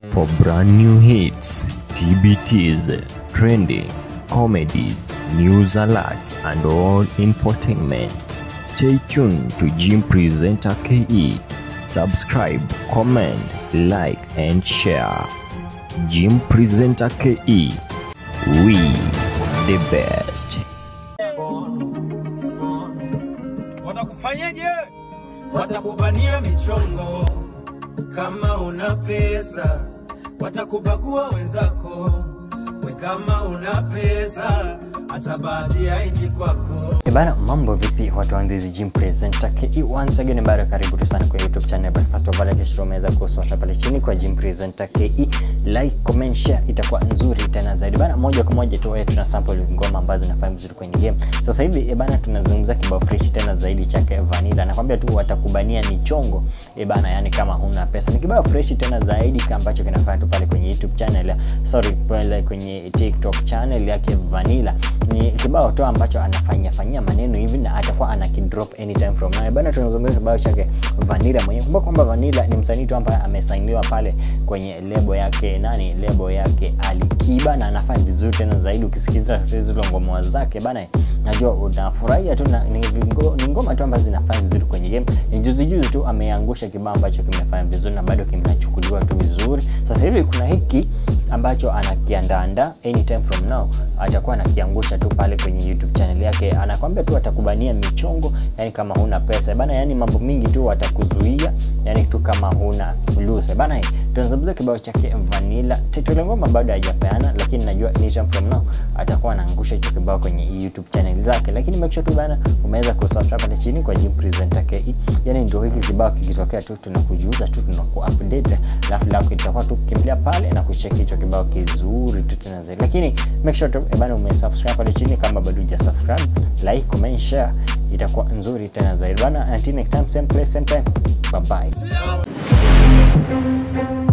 For brand new hits, TBTs, trending, comedies, news alerts, and all infotainment, stay tuned to Jim Presenter KE. Subscribe, comment, like, and share. Jim Presenter KE. We the best. Watakufanyaje? Watakubania michongo kama una pesa, watakubagua wenzako. We kama una pesa, hata bahati haiji kwako. Eh Bana, mambo vipi watu wa Ndizi Gym Presenter KE once again bado karibu tu sana kwa YouTube channel but first of all hakikisha umeweza kusubscribe pale chini kwa Gym Presenter KE like comment share itakuwa nzuri tena zaidi bana moja kwa moja tu wewe tuna sample ngoma ambazo zinafanya vizuri kwenye game sasa hivi eh bana tunazungumza kibao fresh tena zaidi chake Vanilla nakwambia tu watakubania michongo eh bana yani kama huna pesa ni kibao fresh tena zaidi kama ambacho kinafanya tu pale kwenye YouTube channel ya- sorry pale kwenye TikTok channel yake Vanilla ni kibao tu ambacho anafanya fanyia maneno hivi na atakuwa ana kidrop anytime from now bana tunazungumzia kibao chake Vanilla mwenyewe kumbuka kwamba Vanilla ni msanii tu ambaye amesainiwa pale kwenye lebo yake nani lebo yake Alikiba na anafanya vizuri tena zaidi ukisikiliza zile ngoma zake bana najua unafurahia tu na ni, vingo- ni ngoma tu ambazo zinafanya vizuri kwenye game ni juzi juzi tu ameangusha kibao ambacho kimefanya vizuri na bado kinachukuliwa tu vizuri sasa hivi kuna hiki ambacho anakiandaanda anytime from now atakuwa anakiangusha tu pale kwenye youtube channel yake anakwambia tu atakubania michongo yani kama huna pesa bana yani mambo mingi tu watakuzuia yani tu kama huna fulusa bana tunazungumzia kibao chake vanilla titule ngoma bado hajapeana lakini najua anytime from now atakuwa anaangusha hicho kibao kwenye youtube channel zake lakini make sure tu bana umeweza kusubscribe pale chini kwa Jim Presenter KE yani ndio hiki kibao kikitokea tu tunakujuza tu tunaku update alafu lako itakuwa tu kukimbilia pale na kucheki hicho kibao kizuri tu tena zaidi lakini make sure tu eh bana umesubscribe pale chini kama bado hujasubscribe like comment share itakuwa nzuri tena zaidi bana until next time same place same time bye bye